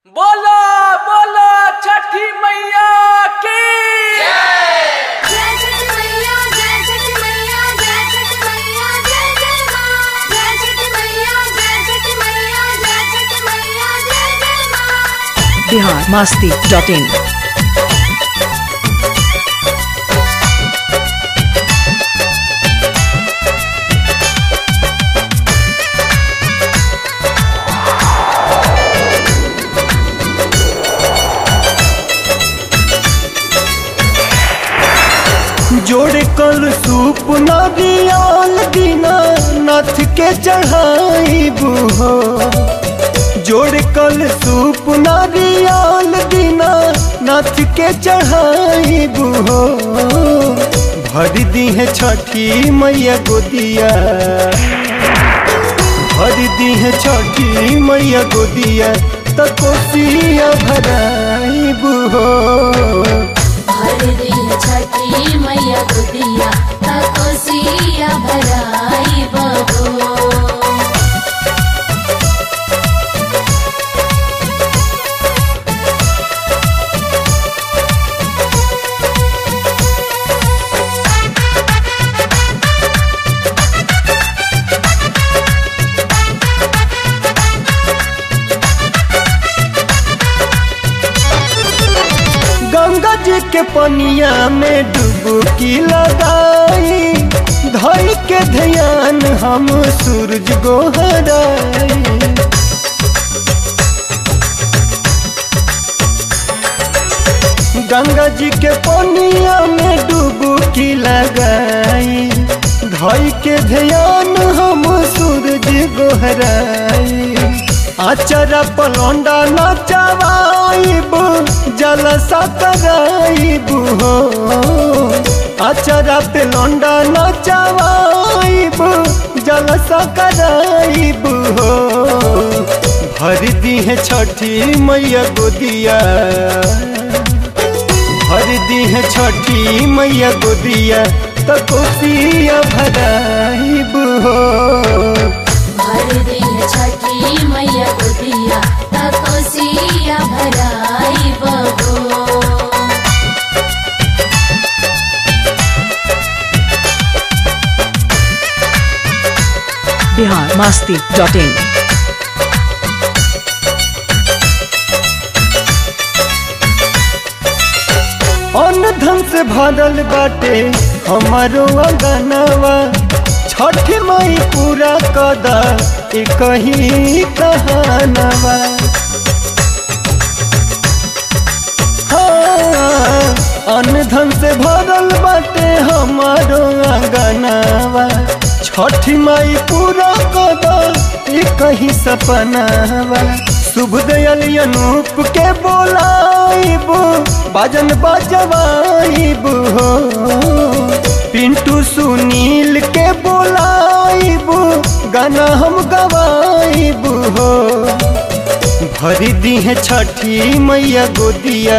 बोलो बोलो छठी मैया की जय छठ मैया जय छठ मैया जय छठ मैया जय जय मां जय छठ मैया जय छठ मैया जय छठ मैया जय जय मां बिहार मास्ती डॉट इन जोड़े कल सूप नारियल दीना नाथ के चढ़ाई हो जोड़े कल सूप नारियल दीना नाथ के चढ़ाई हो भर दी है छठी मैया गोदिया भर दी है छठी मैया गोदिया त कोसिया भराई हो भर दिन छठी मैया गुदिया तकोसिया भराई बबो गंगा जी के पनिया में डुबकी लगाई धई के ध्यान हम सूरज गोहराई गंगा जी के पनिया में डुबकी लगाई धई के ध्यान हम सूरज गोहराई आचरा पलौंडा नचवाइब जलसा कराइब हो आचरा पे लौंडा नचवाइब जलसा कराइब हो भर दी है छठी मैया गोदिया भर दी है छठी मैया गोदिया त कोसिया भराइब हो भर दिन छठी मैया गुदिया तकोसिया भराई बबो बिहार मास्ती डॉट इन अन्न धन से भरल बाटे हमारो अंगनवा छठ मई पूरा कदा एक ही कहानवा हाँ, अन्न धन से भरल बाटे हमारो अंगनवा छठ मई पूरा कदा एक ही सपनावा शुभ दयाल अनूप के बोलाइब बाजन बजवाइब हो पिंटू सुनील के बोलाइब गाना हम गवाइब हो भर दी है छठी मैया गोदिया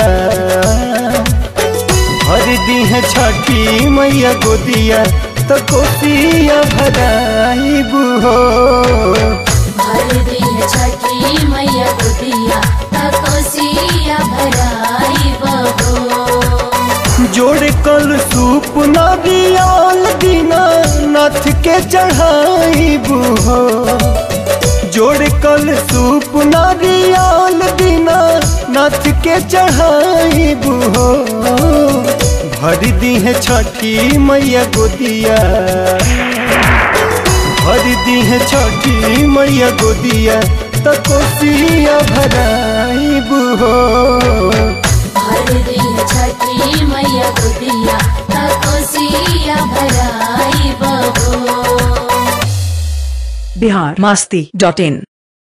भर दी है छठी मैया गोदिया तो कोसिया भराइब हो भर दिन छठी मैया गुदिया तकोसिया भराई बबो जोड़े कल सूप नारियल दीना नाथ के चढ़ाइब हो जोड़े कल सूप नारियल दीना नाथ के चढ़ाइब हो भर दी है छठी मैया गोदिया भर दी है छठी मैया गोदिया त कोसिया भराइब हो भर दिन छठी मैया गुदिया तकोसिया भराई बबो बिहार मास्ती डॉट इन